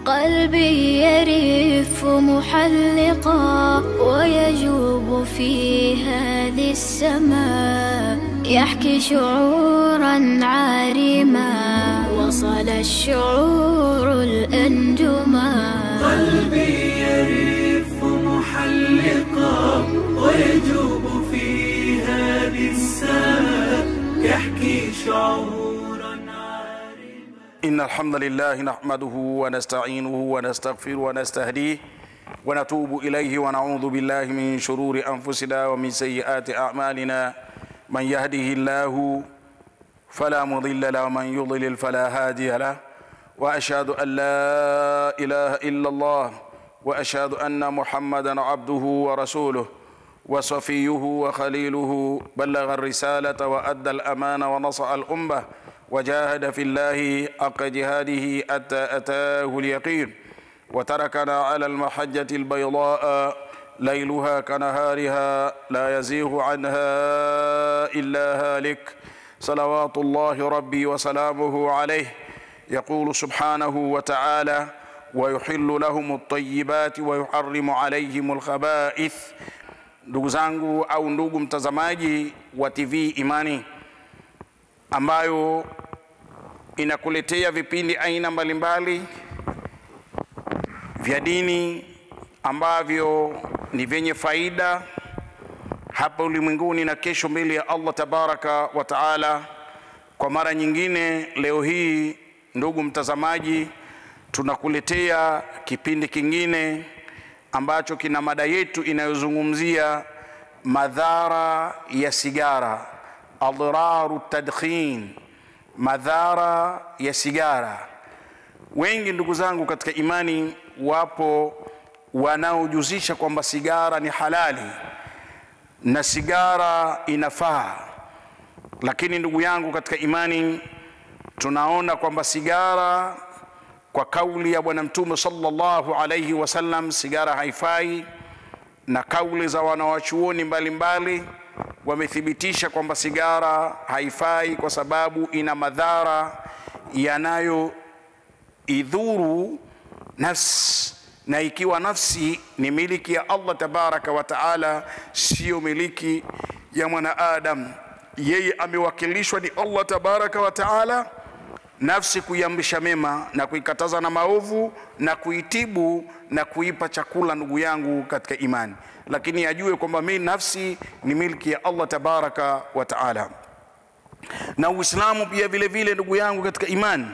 قلبي يرف محلقا ويجوب في هذه السماء يحكي شعورا عارما وصل الشعور الأنجما قلبي يرف محلقا ويجوب في هذه السماء يحكي شعورا عارما إن الحمد لله نحمده ونستعينه ونستغفره ونستهديه ونتوب إليه ونعوذ بالله من شرور أنفسنا ومن سيئات أعمالنا من يهده الله فلا مضل له ومن يضلل فلا هادي له وأشهد أن لا إله إلا الله وأشهد أن محمدا عبده ورسوله وصفيه وخليله بلغ الرسالة وأدى الأمانة ونصح الأمة وجاهد في الله حق جهاده حتى أتاه اليقين وتركنا على المحجة البيضاء ليلها كنهارها لا يزيغ عنها إلا هالك صلوات الله ربي وسلامه عليه يقول سبحانه وتعالى ويحل لهم الطيبات ويحرم عليهم الخبائث ndugu zangu au ndugu mtazamaji wa tv imani ambayo inakuletea vipindi aina mbalimbali vya dini ambavyo ni vyenye faida hapa ulimwenguni na kesho mbele ya allah tabaraka wa taala kwa mara nyingine leo hii ndugu mtazamaji tunakuletea kipindi kingine ambacho kina mada yetu inayozungumzia madhara ya sigara adhraru tadkhin madhara ya sigara wengi ndugu zangu katika imani wapo wanaojuzisha kwamba sigara ni halali na sigara inafaa lakini ndugu yangu katika imani tunaona kwamba sigara kwa kauli ya bwana mtume sallallahu alaihi wasallam sigara haifai na kauli za wanawachuoni mbalimbali wamethibitisha kwamba sigara haifai kwa sababu ina madhara yanayoidhuru nafsi na ikiwa nafsi ni miliki ya allah tabaraka wa taala siyo miliki ya mwanaadam yeye amewakilishwa ni allah tabaraka wa taala nafsi kuiamrisha mema na kuikataza na maovu na kuitibu na kuipa chakula ndugu yangu katika imani lakini ajue kwamba mi nafsi ni milki ya allah tabaraka wa taala na uislamu pia vile vile ndugu yangu katika imani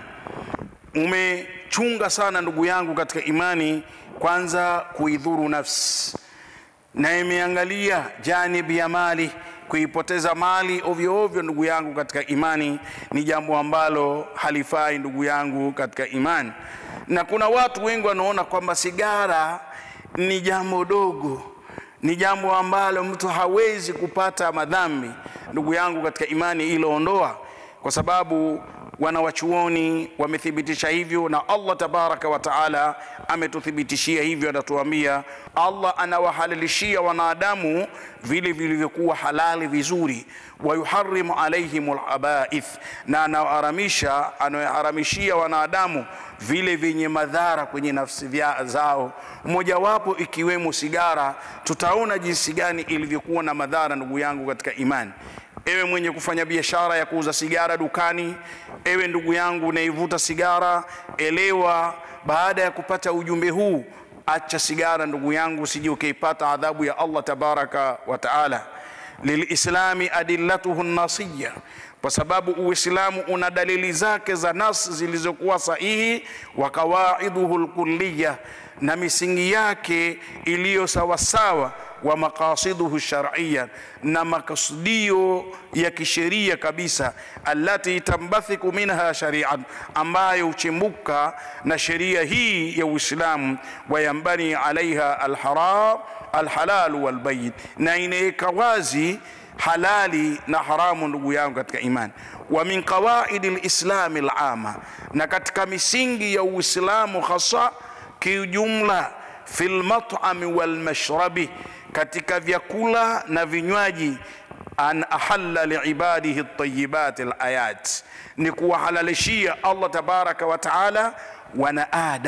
umechunga sana ndugu yangu katika imani kwanza kuidhuru nafsi na imeangalia janibi ya mali kuipoteza mali ovyo ovyo ndugu yangu katika imani ni jambo ambalo halifai ndugu yangu katika imani na kuna watu wengi wanaona kwamba sigara ni jambo dogo ni jambo ambalo mtu hawezi kupata madhambi ndugu yangu katika imani iloondoa kwa sababu wanawachuoni wamethibitisha hivyo na allah tabaraka wa taala ametuthibitishia hivyo anatuambia allah anawahalalishia wanadamu vile vilivyokuwa halali vizuri wayuharimu alaihim labaith na anaharamisha anayoharamishia wanadamu vile vyenye madhara kwenye nafsi vya zao mojawapo ikiwemo sigara tutaona jinsi gani ilivyokuwa na madhara ndugu yangu katika imani ewe mwenye kufanya biashara ya kuuza sigara dukani ewe ndugu yangu unaivuta sigara elewa baada ya kupata ujumbe huu acha sigara ndugu yangu usije ukaipata adhabu ya allah tabaraka wa taala lilislami adillatuhu nasiya kwa sababu uislamu una dalili zake za nas zilizokuwa sahihi wa qawaiduhu lkulliya na misingi yake iliyo sawasawa wa maqasiduhu shar'iyya na makusudio ya kisheria kabisa allati tambathiku minha shari'an ambayo huchimbuka na sheria hii ya Uislamu wayambani alaiha alharam alhalal walbayin na inaweka wazi halali na haramu ndugu yangu katika imani wa min qawaidi lislami lama na katika misingi ya uislamu hasa kiujumla fi lmatami walmashrabi katika vyakula na vinywaji an ahalla liibadihi ltayibat layat ni kuwahalalishia allah tabaraka wa taala wana adam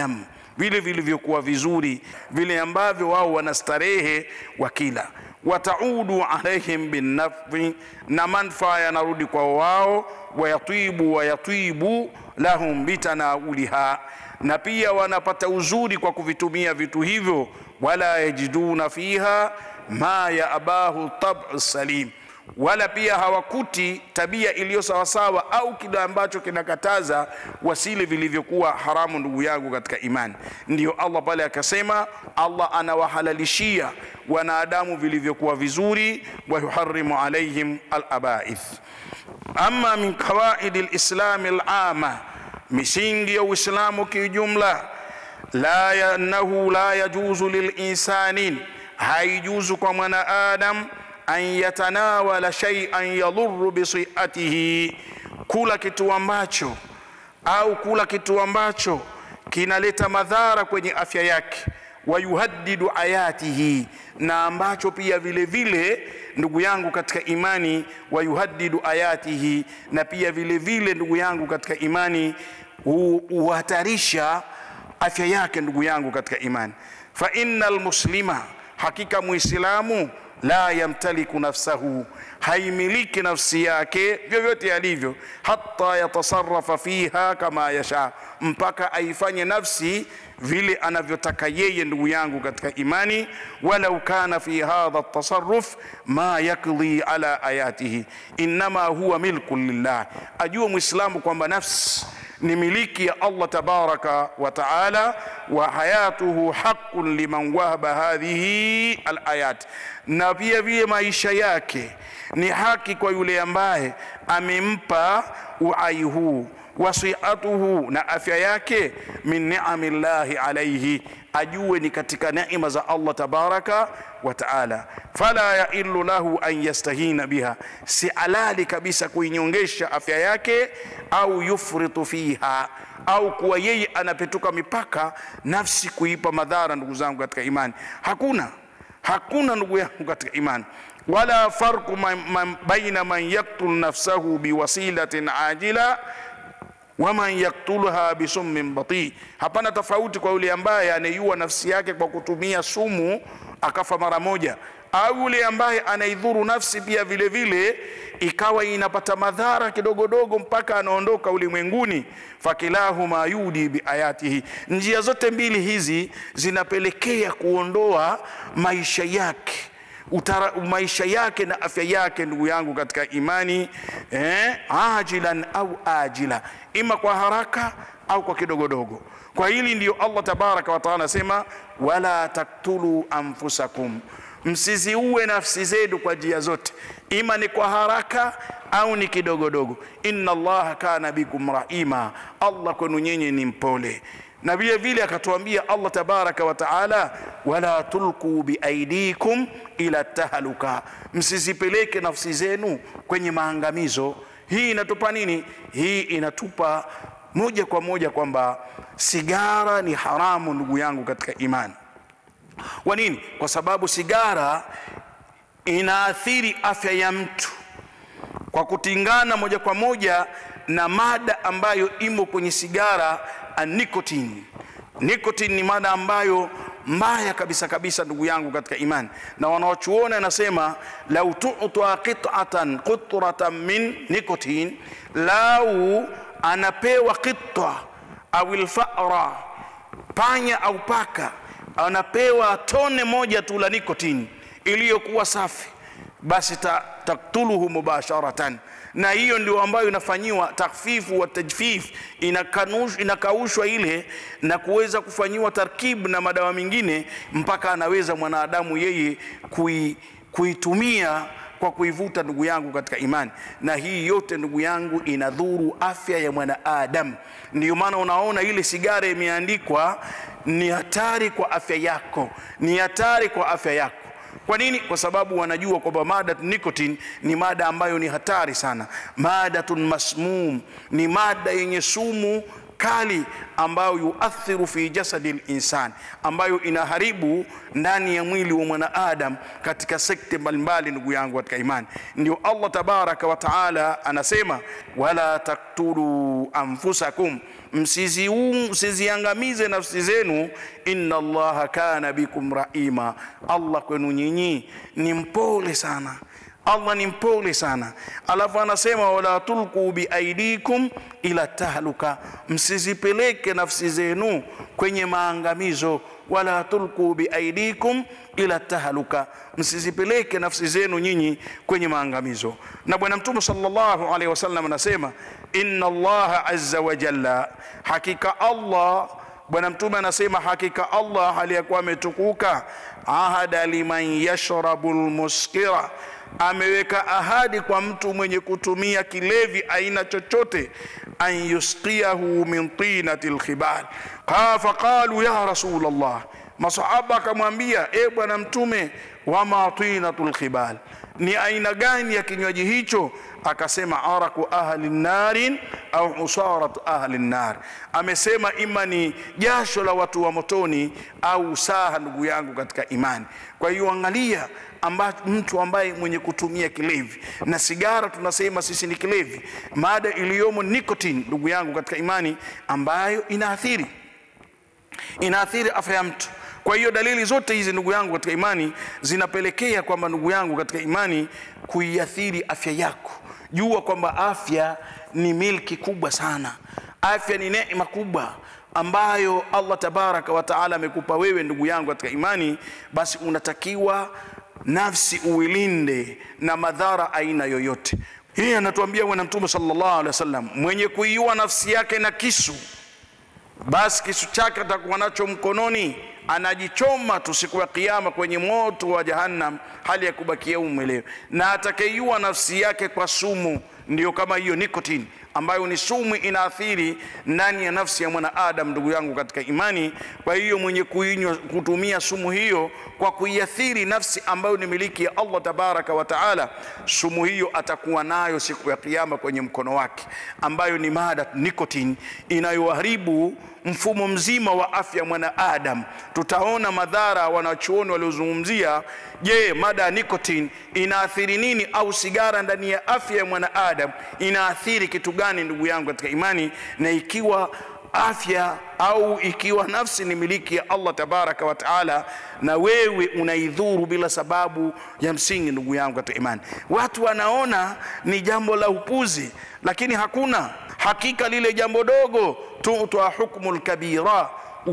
vile vilivyokuwa vizuri, vile ambavyo wao wanastarehe wakila. Wataudu alaihim binnafi, na manfaa yanarudi kwa wao. Wayatibu wayatibu lahum bitanauliha, na pia wanapata uzuri kwa kuvitumia vitu hivyo. Wala yajiduna fiha ma yaabahu tabu salim wala pia hawakuti tabia iliyo sawasawa au kile ambacho kinakataza wasile vilivyokuwa haramu. Ndugu yangu katika imani, ndiyo Allah pale akasema, Allah anawahalalishia wanadamu vilivyokuwa vizuri, wa yuharimu alaihim alabaith. Ama min qawaidi lislami alama, misingi ya Uislamu kiujumla, la annahu la yajuzu lilinsanin, haijuzu kwa mwanaadam an yatanawala shay'an yadhurru bisiatihi, kula kitu ambacho au kula kitu ambacho kinaleta madhara kwenye afya yake, wayuhaddidu ayatihi, na ambacho pia vile vile ndugu yangu katika imani, wayuhaddidu ayatihi, na pia vile vile ndugu yangu katika imani huhatarisha afya yake, ndugu yangu katika imani. Fa innal muslima, hakika muislamu la yamtaliku nafsahu, haimiliki nafsi yake vyovyote alivyo, hata yatasarafa fiha kama yasha, mpaka aifanye nafsi vile anavyotaka yeye. Ndugu yangu katika imani, walau kana fi hadha tasarruf ma yakdhi ala ayatihi innama huwa milku lillah, ajue mwislamu kwamba nafsi ni miliki ya Allah tabaraka wa taala, wa hayatuhu haqqun liman wahaba hadhihi alayat, na pia vile maisha yake ni haki kwa yule ambaye amempa uhai huu, wasiatuhu na afya yake, min ni'ami llahi alayhi, ajue ni katika neema za Allah tabaraka wa taala. Fala yailu lahu an yastahina biha, si alali kabisa kuinyongesha afya yake, au yufritu fiha, au kuwa yeye anapetuka mipaka nafsi kuipa madhara. Ndugu zangu katika imani, hakuna hakuna ndugu yangu katika imani wala farqu man, man, baina man yaktul nafsahu biwasilatin ajila wa man yaktulha bisummin bati, hapana tofauti kwa yule ambaye anaiua nafsi yake kwa kutumia sumu akafa mara moja, au yule ambaye anaidhuru nafsi pia vile vile ikawa inapata madhara kidogodogo mpaka anaondoka ulimwenguni. Fakilahuma yudi biayatihi, njia zote mbili hizi zinapelekea kuondoa maisha yake Utara, maisha yake na afya yake, ndugu yangu katika imani eh, ajilan au ajila, ima kwa haraka au kwa kidogodogo. Kwa hili ndiyo Allah tabaraka wa taala anasema, wala taktulu anfusakum, msiziue nafsi zenu kwa njia zote, ima ni kwa haraka au ni kidogodogo. Inna Allaha kana bikum rahima, Allah kwenu nyinyi ni mpole na vile vile akatuambia Allah tabaraka wa taala, wala tulku biaidikum ila tahaluka, msizipeleke nafsi zenu kwenye maangamizo. Hii inatupa nini? Hii inatupa moja kwa moja kwamba sigara ni haramu, ndugu yangu katika imani. Kwa nini? Kwa sababu sigara inaathiri afya ya mtu kwa kutingana moja kwa moja na mada ambayo imo kwenye sigara Nicotine. Nicotine ni mada ambayo mbaya kabisa kabisa, ndugu yangu katika imani, na wanaochuona anasema lau tuta qit'atan qutratan min nicotine, lau anapewa qit'a au alfara, panya au paka, anapewa tone moja tu la nicotine iliyokuwa safi, basi taktuluhu mubasharatan na hiyo ndio ambayo inafanyiwa takfifu wa tajfif, inakaushwa ile na kuweza kufanyiwa tarkibu na madawa mengine, mpaka anaweza mwanadamu yeye kui, kuitumia kwa kuivuta, ndugu yangu katika imani. Na hii yote ndugu yangu inadhuru afya ya mwanaadamu. Ndiyo maana unaona ile sigara imeandikwa ni hatari kwa afya yako, ni hatari kwa afya yako. Kwa nini? Kwa sababu wanajua kwamba mada nicotine ni mada ambayo ni hatari sana, madatun masmum, ni mada yenye sumu kali ambayo yuathiru fi jasadi linsan, ambayo inaharibu ndani ya mwili wa mwanaadam katika sekta mbalimbali. Ndugu yangu katika imani, ndio Allah tabaraka wa taala anasema, wala taktulu anfusakum, msiziu- msiziangamize nafsi zenu inna allaha kana bikum rahima allah kwenu nyinyi ni mpole sana allah ni mpole sana alafu anasema wala tulqu biaidikum ila tahluka msizipeleke nafsi zenu kwenye maangamizo wala tulqu biaidikum ila tahluka msizipeleke nafsi zenu nyinyi kwenye maangamizo na bwana mtume sallallahu alaihi wasallam anasema inna allaha azza wa jalla hakika allah bwana mtume anasema hakika allah aliyekuwa ametukuka ahada liman yashrabu lmuskira ameweka ahadi kwa mtu mwenye kutumia kilevi aina chochote an yusqiyahu min tinati lkhibal faqalu ya rasul llah masahaba akamwambia e bwana mtume wama tinatu lkhibal ni aina gani ya kinywaji hicho akasema araku ahli narin au usaratu ahli nar amesema ima ni jasho la watu wa motoni au saha ndugu yangu katika imani kwa hiyo angalia amba, mtu ambaye mwenye kutumia kilevi na sigara tunasema sisi ni kilevi mada iliyomo nicotine ndugu yangu katika imani ambayo inaathiri inaathiri afya ya mtu kwa hiyo dalili zote hizi ndugu yangu katika imani zinapelekea kwamba ndugu yangu katika imani kuiathiri afya yako jua kwamba afya ni milki kubwa sana afya ni neema kubwa ambayo allah tabaraka wa taala amekupa wewe ndugu yangu katika imani basi unatakiwa nafsi uilinde na madhara aina yoyote hii anatuambia bwana mtume sallallahu alaihi wasallam mwenye kuiua nafsi yake na kisu basi kisu chake atakuwa nacho mkononi anajichoma tu siku ya kiama kwenye moto wa jahannam hali ya kubakia umwelewe na atakeiua nafsi yake kwa sumu ndiyo kama hiyo nicotine ambayo ni sumu inaathiri ndani ya nafsi ya mwanaadam ndugu yangu katika imani kwa hiyo mwenye kuinywa kutumia sumu hiyo kwa kuiathiri nafsi ambayo ni miliki ya allah tabaraka wa taala sumu hiyo atakuwa nayo siku ya kiama kwenye mkono wake ambayo ni mada nicotine inayoharibu mfumo mzima wa afya mwanaadam tutaona madhara wanachuoni waliozungumzia je mada ya nicotine inaathiri nini au sigara ndani ya afya ya mwanaadam inaathiri kitu gani ndugu yangu katika imani na ikiwa afya au ikiwa nafsi ni miliki ya allah tabaraka wa taala na wewe unaidhuru bila sababu ya msingi ndugu yangu katika imani watu wanaona ni jambo la upuzi lakini hakuna hakika lile jambo dogo tutwa hukmu lkabira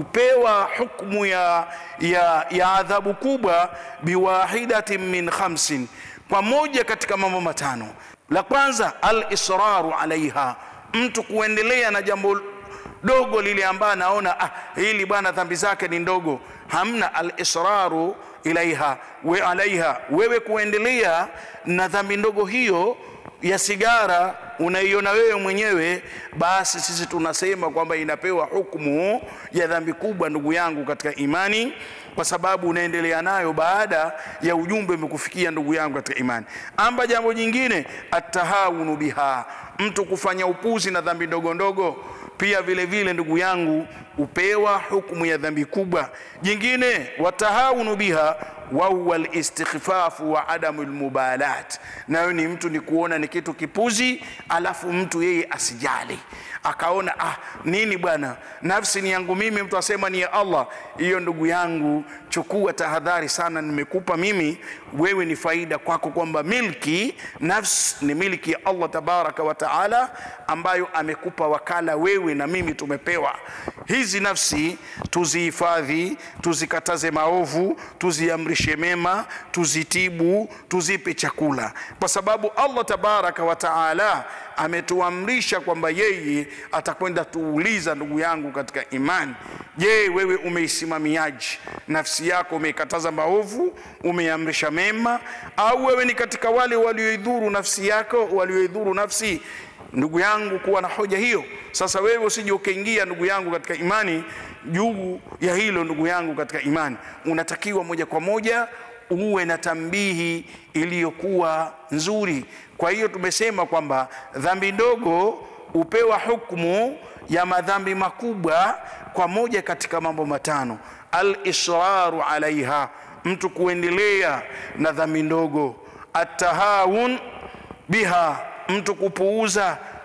upewa hukmu ya, ya, ya adhabu kubwa biwahidatin min khamsin kwa moja katika mambo matano la kwanza alisraru alaiha mtu kuendelea na jambo dogo lile ambaye anaona ah, hili bwana dhambi zake ni ndogo hamna alisraru ilaiha we alaiha wewe kuendelea na dhambi ndogo hiyo ya sigara unaiona wewe mwenyewe basi sisi tunasema kwamba inapewa hukumu ya dhambi kubwa ndugu yangu katika imani kwa sababu unaendelea nayo baada ya ujumbe umekufikia ndugu yangu katika imani amba jambo jingine atahawunu biha mtu kufanya upuzi na dhambi ndogo ndogo pia vile vile ndugu yangu upewa hukumu ya dhambi kubwa jingine watahawunu biha wahuwa listikhfafu wa adamu lmubalat nayo ni mtu ni kuona ni kitu kipuzi alafu mtu yeye asijali akaona ah nini bwana nafsi ni yangu mimi mtu asema ni ya allah hiyo ndugu yangu chukua tahadhari sana nimekupa mimi wewe ni faida kwako kwamba milki nafsi ni milki ya allah tabaraka wa taala ambayo amekupa wakala wewe na mimi tumepewa hizi nafsi tuzihifadhi tuzikataze maovu tuziamrishe mema tuzitibu tuzipe chakula kwa sababu allah tabaraka wa taala ametuamrisha kwamba yeye atakwenda tuuliza ndugu yangu katika imani je wewe umeisimamiaji nafsi yako umeikataza maovu umeamrisha mema au wewe ni katika wale walioidhuru nafsi yako walioidhuru nafsi ndugu yangu kuwa na hoja hiyo sasa wewe usije ukaingia ndugu yangu katika imani juu ya hilo ndugu yangu katika imani unatakiwa moja kwa moja uwe na tambihi iliyokuwa nzuri kwa hiyo tumesema kwamba dhambi ndogo hupewa hukumu ya madhambi makubwa kwa moja katika mambo matano alisraru alaiha mtu kuendelea na dhambi ndogo atahawun biha mtu kupuuza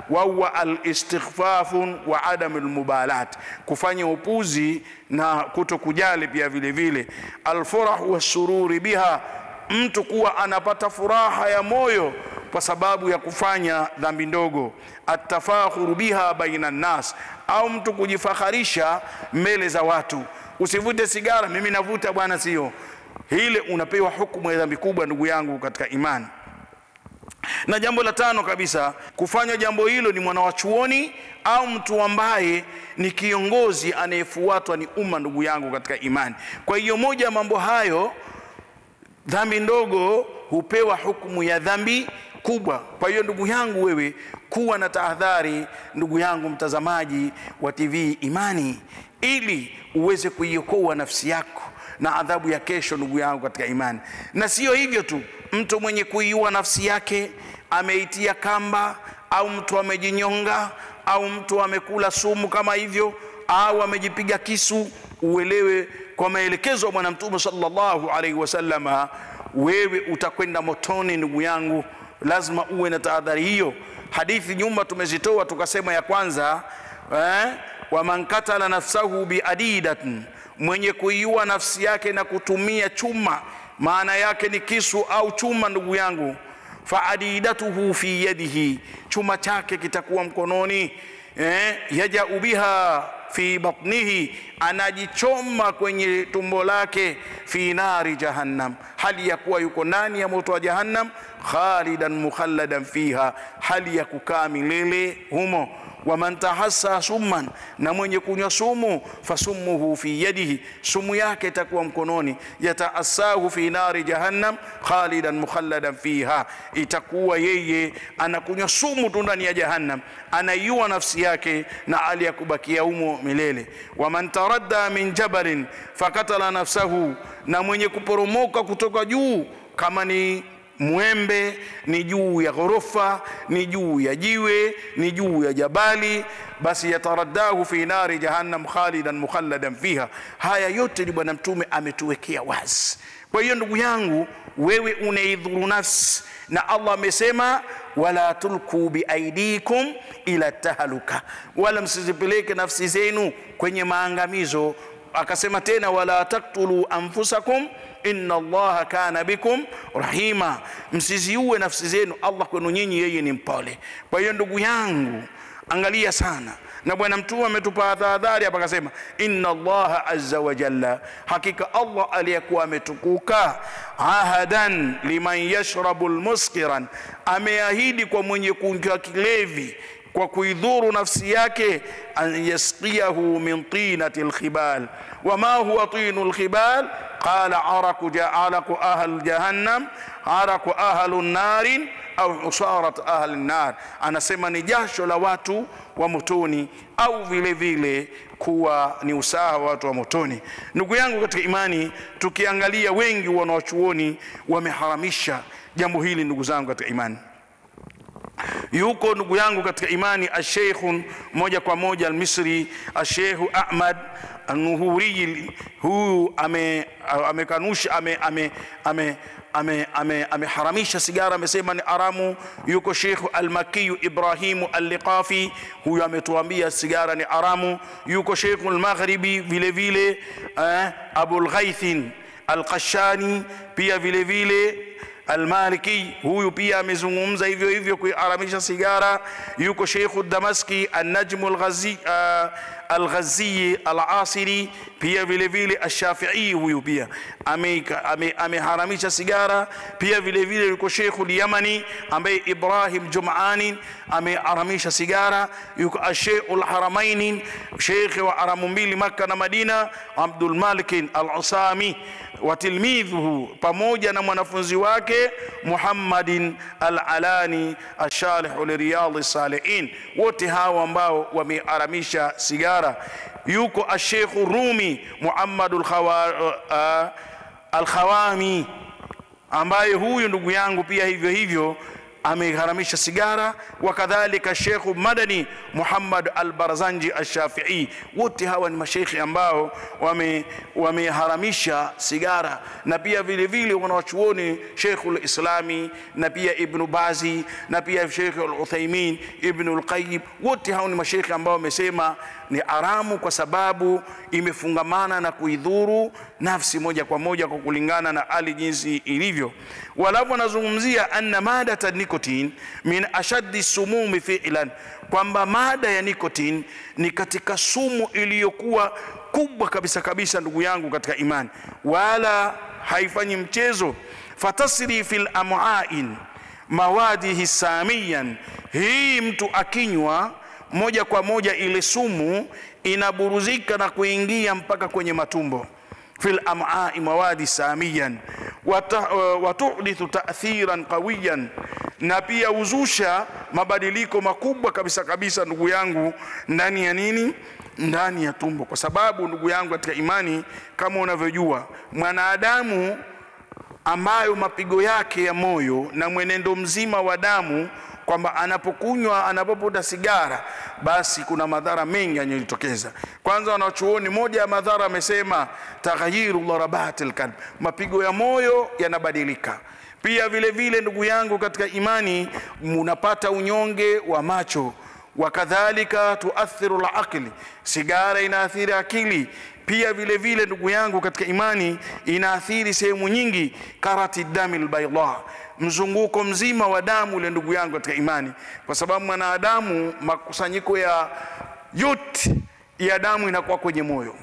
wahuwa alistighfafun wa adamu lmubalat, kufanya upuzi na kuto kujali pia vile vile. Alfurahu wassururi biha, mtu kuwa anapata furaha ya moyo kwa sababu ya kufanya dhambi ndogo. Atafakhuru biha baina nnas, au mtu kujifakharisha mbele za watu. Usivute sigara, mimi navuta bwana, sio hile, unapewa hukumu ya dhambi kubwa, ndugu yangu katika imani na jambo la tano kabisa kufanya jambo hilo ni mwana wa chuoni au mtu ambaye ni kiongozi anayefuatwa ni umma ndugu yangu katika imani kwa hiyo moja ya mambo hayo dhambi ndogo hupewa hukumu ya dhambi kubwa kwa hiyo ndugu yangu wewe kuwa na tahadhari ndugu yangu mtazamaji wa tv imani ili uweze kuiokoa nafsi yako na adhabu ya kesho ndugu yangu katika imani na sio hivyo tu mtu mwenye kuiua nafsi yake ameitia kamba au mtu amejinyonga au mtu amekula sumu kama hivyo au amejipiga kisu uelewe kwa maelekezo ya bwana mtume sallallahu alaihi wasallama wewe utakwenda motoni ndugu yangu lazima uwe na tahadhari hiyo hadithi nyuma tumezitoa tukasema ya kwanza eh, waman katala nafsahu biadidatin mwenye kuiua nafsi yake na kutumia chuma maana yake ni kisu au chuma ndugu yangu faadidatuhu fi yadihi chuma chake kitakuwa mkononi eh, yajau biha fi batnihi anajichoma kwenye tumbo lake fi nari jahannam hali ya kuwa yuko ndani ya moto wa jahannam khalidan mukhalladan fiha hali ya kukaa milele humo waman tahassa summan, na mwenye kunywa sumu fasumuhu fi yadihi, sumu yake itakuwa mkononi. Yataassahu fi nari jahannam khalidan mukhalladan fiha, itakuwa yeye anakunywa sumu tu ndani ya jahannam, anaiua nafsi yake na hali ya kubakia humo milele. Waman taradda min jabalin fakatala nafsahu, na mwenye kuporomoka kutoka juu kama ni mwembe ni juu ya ghorofa ni juu ya jiwe ni juu ya jabali basi yataraddahu fi nari jahannam khalidan mukhalladan fiha haya yote ni bwana mtume ametuwekea wazi kwa hiyo ndugu yangu wewe unaidhuru nafsi na allah amesema wala tulku biaidikum ila tahaluka wala msizipeleke nafsi zenu kwenye maangamizo akasema tena wala taktulu anfusakum inna allaha kana bikum rahima msiziue nafsi zenu allah kwenu nyinyi yeye ni mpole kwa hiyo ndugu yangu angalia sana na bwana mtume ametupa tahadhari hapa akasema inna allaha azza wa jalla hakika allah aliyekuwa ametukuka ahadan liman yashrabu lmuskiran ameahidi kwa mwenye kunywa kilevi kwa kuidhuru nafsi yake an yasqiyahu min tinati lkhibal wama huwa tinu lkhibal qala araku, araku ahl jahannam araku ahlu narin au usarat ahli nar anasema ni jasho la watu wa motoni au vile vile kuwa ni usaha wa watu wa motoni ndugu yangu katika imani tukiangalia wengi wanawachuoni wameharamisha jambo hili ndugu zangu katika imani yuko ndugu yangu katika imani asheikhu moja kwa moja almisri asheikhu ahmad anuhuriyi huyu amekanusha ame, ame, ame, ame, ame, ameharamisha sigara amesema ni haramu yuko shekhu almakiyu ibrahimu alliqafi huyu ametuambia sigara ni haramu yuko shekhu almaghribi vile vile eh, abulghaithin alqashani pia vile vile Almaliki huyu pia amezungumza hivyo hivyo kuharamisha sigara. Yuko Sheikhu Damaski Annajmu Alghazi uh, Alghazi Alasiri pia vile vile Ashafii huyu pia ameharamisha ame, ame sigara. Pia vile vile yuko Sheikhu Lyamani ambaye Ibrahim Jumani ameharamisha sigara. Yuko Asheikhul Haramaini sheikh wa haramu mbili Makka na Madina Abdul Malik Al-Usami wa tilmidhuhu pamoja na mwanafunzi wake Muhammadin al-Alani ashalihu liriyadhi salihin, wote hawa ambao wameharamisha sigara. Yuko ashekhu Rumi Muhammad al-Khawami ambaye huyu ndugu yangu pia hivyo hivyo ameharamisha sigara wakadhalika shekhu madani muhammad al-barzanji al-shafii wote hawa ni mashekhi ambao wame- wameharamisha sigara na pia vile vile wanawachuoni shekhu lislami na pia ibnu bazi na pia shekhu al-uthaimin ibnu lqayim wote hao ni mashekhi ambao wamesema ni haramu kwa sababu imefungamana na kuidhuru nafsi moja kwa moja kwa kulingana na hali jinsi ilivyo walafu wanazungumzia anna madata nikotin min ashaddi sumumi fi'lan kwamba mada ya nikotin ni katika sumu iliyokuwa kubwa kabisa kabisa ndugu yangu katika imani wala haifanyi mchezo fatasri fil am'ain mawadihi samiyan hii mtu akinywa moja kwa moja ile sumu inaburuzika na kuingia mpaka kwenye matumbo fil am'ai mawadi samiyan wata- uh, watuhdithu ta'thiran qawiyan na pia huzusha mabadiliko makubwa kabisa kabisa ndugu yangu ndani ya nini ndani ya tumbo kwa sababu ndugu yangu katika imani kama unavyojua mwanadamu ambayo mapigo yake ya moyo na mwenendo mzima wa damu kwamba anapokunywa anapovuta sigara basi kuna madhara mengi yanayojitokeza kwanza wanachuoni moja ya madhara amesema taghyiru dharabati lkalb mapigo ya moyo yanabadilika pia vile vile ndugu yangu katika imani munapata unyonge wa macho wakadhalika tuathiru laqli sigara inaathiri akili pia vile vile ndugu yangu katika imani inaathiri sehemu nyingi karati dami lbaida mzunguko mzima wa damu ule ndugu yangu katika imani kwa sababu mwanadamu makusanyiko ya yote ya damu inakuwa kwenye moyo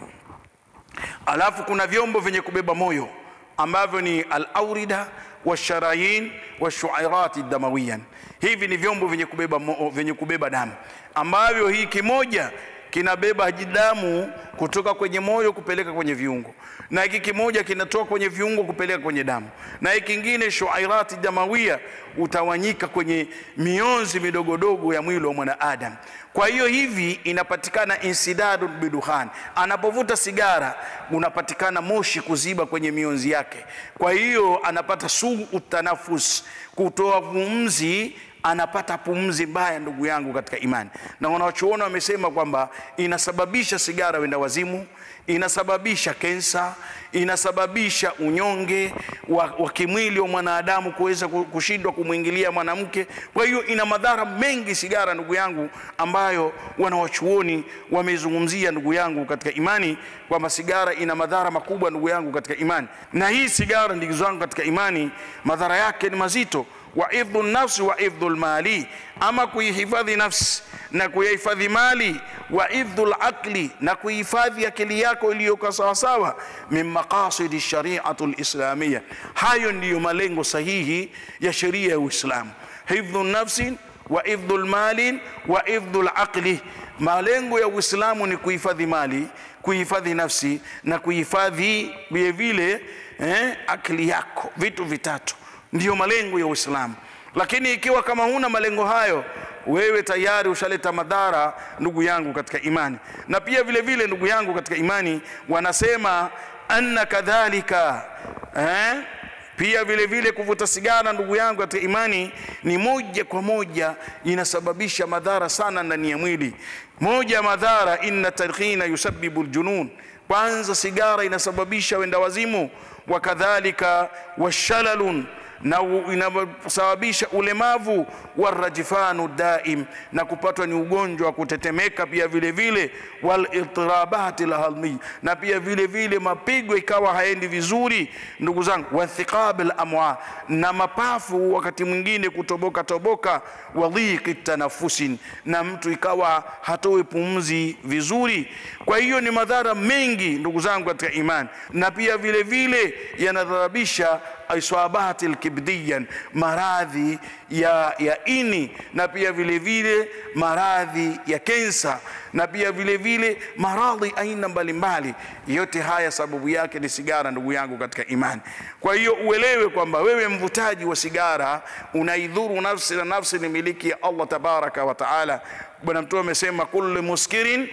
alafu kuna vyombo vyenye kubeba moyo ambavyo ni alaurida washarayin washuairati damawiyan hivi ni vyombo vyenye kubeba, mo- vyenye kubeba damu ambavyo hii kimoja kinabeba damu kutoka kwenye moyo kupeleka kwenye viungo na hiki kimoja kinatoka kwenye viungo kupeleka kwenye damu na hiki kingine shuairati damawia utawanyika kwenye mionzi midogodogo ya mwili wa mwanadamu kwa hiyo hivi inapatikana insidadu biduhan anapovuta sigara unapatikana moshi kuziba kwenye mionzi yake kwa hiyo anapata suu utanafus kutoa pumzi anapata pumzi mbaya ndugu yangu katika imani na wanachuona wamesema kwamba inasababisha sigara wenda wazimu inasababisha kensa inasababisha unyonge wa, wa kimwili wa mwanadamu kuweza ku- kushindwa kumwingilia mwanamke kwa hiyo ina madhara mengi sigara ndugu yangu ambayo wanawachuoni wamezungumzia ndugu yangu katika imani kwamba sigara ina madhara makubwa ndugu yangu katika imani na hii sigara ndugu zangu katika imani madhara yake ni mazito wa ifdhu nafsi wa ifdhu lmali ama kuihifadhi nafsi na kuyahifadhi mali wa ifdhu laqli na kuhifadhi akili yako iliyoka sawasawa min maqasidi shariatu lislamia hayo ndiyo malengo sahihi ya sheria ya uislamu hifdhu nafsi wa ifdhu lmali wa ifdhu laqli malengo ya uislamu ni kuhifadhi mali kuhifadhi nafsi na kuhifadhi vile vile eh, akili yako vitu vitatu ndiyo malengo ya uislamu lakini ikiwa kama huna malengo hayo wewe tayari ushaleta madhara ndugu yangu katika imani na pia vile vile ndugu yangu katika imani wanasema anna kadhalika eh? pia vile vile kuvuta sigara ndugu yangu katika imani ni moja kwa moja inasababisha madhara sana ndani ya mwili moja ya madhara inna tadkhina yusabibu ljunun kwanza sigara inasababisha wenda wazimu wakadhalika washalalun na u- inasababisha ulemavu warajifanu daim na kupatwa ni ugonjwa wa kutetemeka pia vile vile walirtirabati lhalmi na pia vile vile mapigo ikawa haendi vizuri ndugu zangu wathiqab lamwa na mapafu wakati mwingine kutoboka toboka wadhiki tanafusin na mtu ikawa hatoi pumzi vizuri kwa hiyo ni madhara mengi ndugu zangu katika imani na pia vile vile yanadharabisha iswabati lkibdiyan maradhi ya, ya ini na pia vile vile maradhi ya kensa na pia vile vile maradhi aina mbalimbali yote haya sababu yake ni sigara ndugu yangu katika imani kwa hiyo uelewe kwamba wewe mvutaji wa sigara unaidhuru nafsi na nafsi ni miliki ya allah tabaraka wa taala bwana mtume amesema kullu muskirin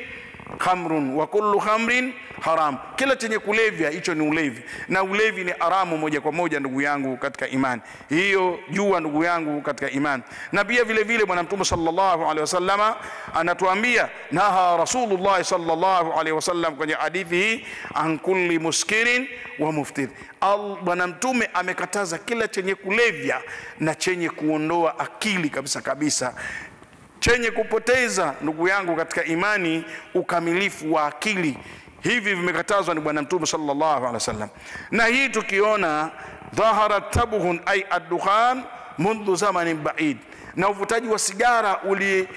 khamrun wa kullu khamrin haram, kila chenye kulevya hicho ni ulevi, na ulevi ni haramu moja kwa moja, ndugu yangu katika imani. Hiyo jua, ndugu yangu katika imani. Na pia vile vile Bwana Mtume sallallahu alaihi wasallama anatuambia, naha Rasulullah sallallahu alaihi wasallam kwenye hadithi hii, an kulli muskirin wa muftir. Al- Bwana Mtume amekataza kila chenye kulevya na chenye kuondoa akili kabisa kabisa chenye kupoteza ndugu yangu katika imani ukamilifu wa akili hivi vimekatazwa ni bwana mtume sallallahu alaihi wasallam na hii tukiona dhahara tabghun ay addukhan mundhu zamanin baid na uvutaji wa sigara uli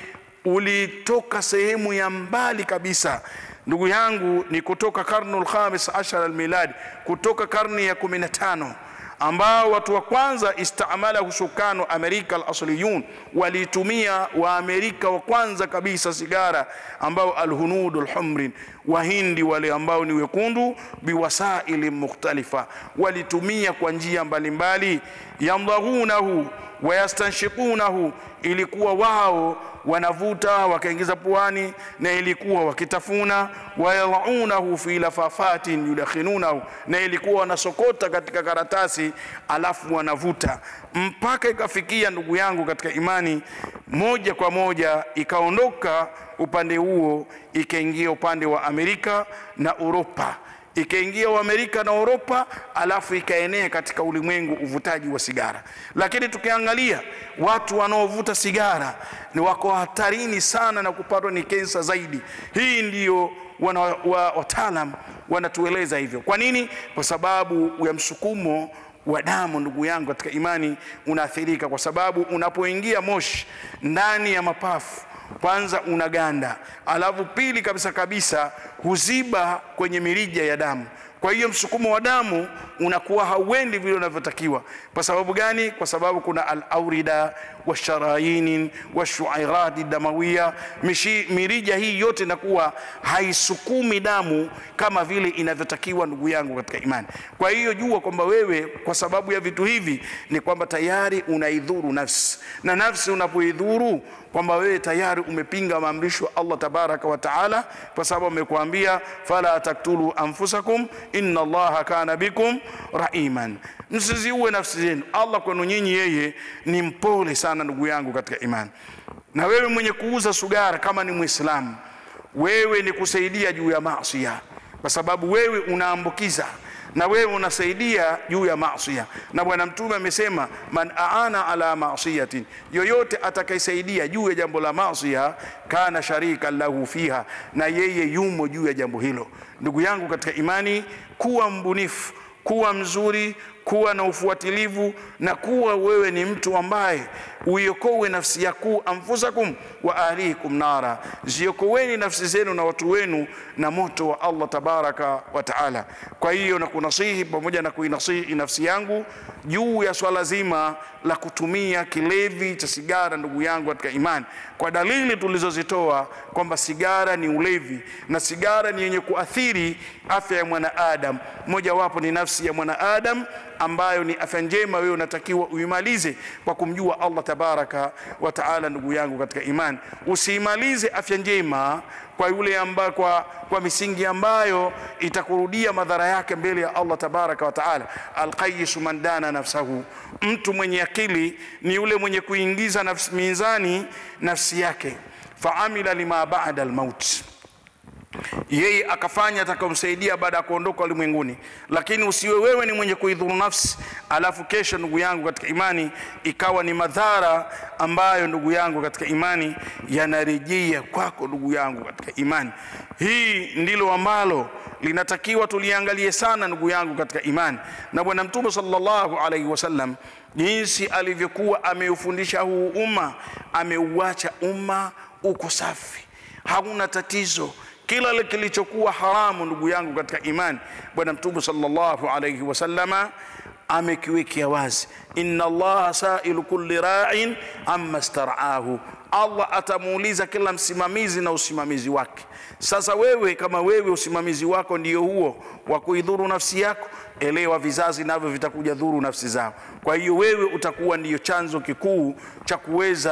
ulitoka sehemu ya mbali kabisa ndugu yangu ni kutoka karnu lkhamis ashara almiladi kutoka karni ya 15 ambao watu wa kwanza istamalahu sukanu amerika alasliyun walitumia waamerika wa kwanza kabisa sigara ambao alhunudu lhumrin wahindi wale ambao ni wekundu biwasaili mukhtalifa walitumia kwa njia mbalimbali yamdaghunahu wayastanshikunahu ilikuwa wao wanavuta wakaingiza puani na ilikuwa wakitafuna wayadaunahu fi lafafatin yudakhinunahu na ilikuwa wanasokota katika karatasi alafu wanavuta mpaka ikafikia ndugu yangu katika imani moja kwa moja ikaondoka upande huo ikaingia upande wa amerika na uropa ikaingia uamerika na uropa alafu ikaenea katika ulimwengu uvutaji wa sigara lakini tukiangalia watu wanaovuta sigara ni wako hatarini sana na kupatwa ni kensa zaidi hii ndiyo wana, wa, wataalam wanatueleza hivyo kwa nini kwa sababu ya msukumo wa damu ndugu yangu katika imani unaathirika kwa sababu unapoingia moshi ndani ya mapafu kwanza unaganda alafu pili kabisa kabisa huziba kwenye mirija ya damu kwa hiyo msukumo wa damu unakuwa hauendi vile unavyotakiwa kwa sababu gani kwa sababu kuna alaurida washarainin washuairati damawia Mishi, mirija hii yote inakuwa haisukumi damu kama vile inavyotakiwa ndugu yangu katika imani kwa hiyo jua kwamba wewe kwa sababu ya vitu hivi ni kwamba tayari unaidhuru nafsi na nafsi unapoidhuru kwamba wewe tayari umepinga maamrisho ya Allah tabaraka wa taala kwa sababu amekuambia fala taktulu anfusakum inna allaha kana bikum raiman msiziue nafsi zenu Allah kwenu nyinyi yeye ni mpole sana ndugu yangu katika imani na wewe mwenye kuuza sugara kama ni muislamu wewe ni kusaidia juu ya maasiya kwa sababu wewe unaambukiza na wewe unasaidia juu ya maasiya na bwana mtume amesema man aana ala maasiyatin yoyote atakayesaidia juu ya jambo la maasiya kana sharika lahu fiha na yeye yumo juu ya jambo hilo ndugu yangu katika imani kuwa mbunifu kuwa mzuri kuwa na ufuatilivu na kuwa wewe ni mtu ambaye uiokowe nafsi yaku anfusakum wa ahlikum nara ziokoweni nafsi zenu na watu wenu na moto wa Allah tabaraka wa taala kwa hiyo na kunasihi pamoja na kuinasihi nafsi yangu juu ya swala zima la kutumia kilevi cha sigara ndugu yangu katika imani kwa dalili tulizozitoa kwamba sigara ni ulevi na sigara ni yenye kuathiri afya ya mwanaadam mojawapo ni nafsi ya mwanaadam ambayo ni afya njema wewe unatakiwa uimalize kwa kumjua Allah tabaraka wa taala ndugu yangu katika imani usiimalize afya njema kwa yule amba, kwa, kwa misingi ambayo itakurudia madhara yake mbele ya Allah tabaraka wa taala alqayisu man dana nafsahu mtu mwenye akili ni yule mwenye kuingiza nafsi mizani nafsi yake faamila lima ba'da almaut yeye akafanya atakayomsaidia baada ya kuondoka ulimwenguni lakini usiwe wewe ni mwenye kuidhuru nafsi alafu kesho ndugu yangu katika imani ikawa ni madhara ambayo ndugu yangu katika imani yanarejea kwako ndugu yangu katika imani hii ndilo ambalo linatakiwa tuliangalie sana ndugu yangu katika imani na bwana mtume sallallahu alaihi wasallam jinsi alivyokuwa ameufundisha huu umma ameuacha umma uko safi hauna tatizo kila kilichokuwa haramu ndugu yangu katika imani bwana mtume sallallahu alayhi wasallama amekiwekea wazi inna allaha sailu kulli ra'in amma staraahu allah atamuuliza kila msimamizi na usimamizi wake sasa wewe kama wewe usimamizi wako ndio huo wa kuidhuru nafsi yako elewa vizazi navyo vitakuja dhuru nafsi zao kwa hiyo wewe utakuwa ndiyo chanzo kikuu cha kuweza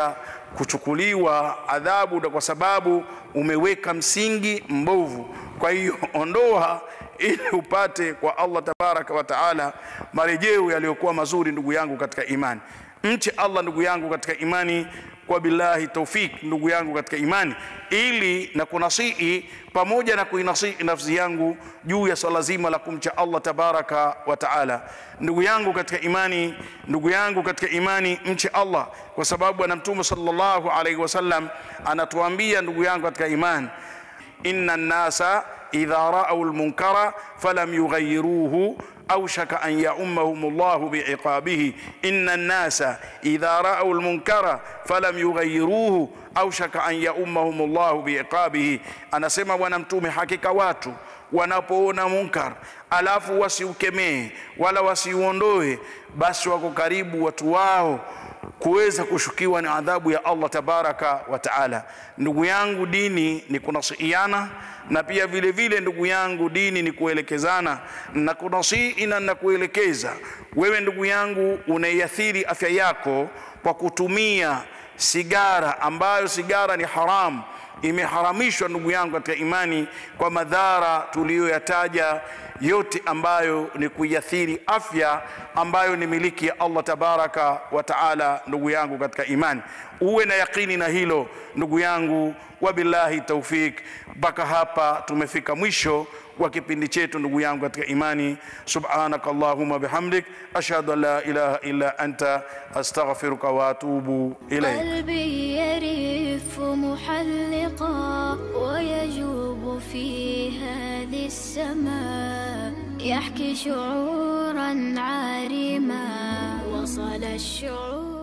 kuchukuliwa adhabu na kwa sababu umeweka msingi mbovu kwa hiyo ondoa ili upate kwa allah tabaraka wa taala marejeo yaliyokuwa mazuri ndugu yangu katika imani mche allah ndugu yangu katika imani kwa billahi taufik ndugu yangu katika imani ili na kunasihi pamoja na kuinasihi nafsi yangu juu ya swala zima la kumcha allah tabaraka wa taala ndugu yangu katika imani ndugu yangu katika imani mche allah kwa sababu ana mtume sallallahu alaihi wasallam anatuambia ndugu yangu katika imani inna nnasa idha raau lmunkara falam yughayiruhu أوشك أن يؤمهم الله بعقابه إن الناس إذا رأوا المنكر فلم يغيروه أوشك أن يؤمهم الله بعقابه أنا سمع ونمتوم حقيقة watu wanapoona munkar alafu wasiukemee wala wasiuondoe basi wako karibu watu wao kuweza kushukiwa na adhabu ya Allah tabaraka wa taala. Ndugu yangu, dini ni kunasihiana na pia vile vile ndugu yangu, dini ni kuelekezana na kunasihi na na kuelekeza. Wewe ndugu yangu, unaiathiri afya yako kwa kutumia sigara, ambayo sigara ni haramu imeharamishwa ndugu yangu katika imani kwa madhara tuliyoyataja yote ambayo ni kuiathiri afya ambayo ni miliki ya Allah tabaraka wa taala. Ndugu yangu katika imani, uwe na yaqini na hilo ndugu yangu. Wabillahi taufik. Mpaka hapa tumefika mwisho wa kipindi chetu ndugu yangu katika imani. Subhanaka Allahumma bihamdik ashhadu an la ilaha illa anta astaghfiruka wa atubu ilayk. قلبي يرف محلقا ويجوب في هذه السماء يحكي شعورا عارما وصل الشعور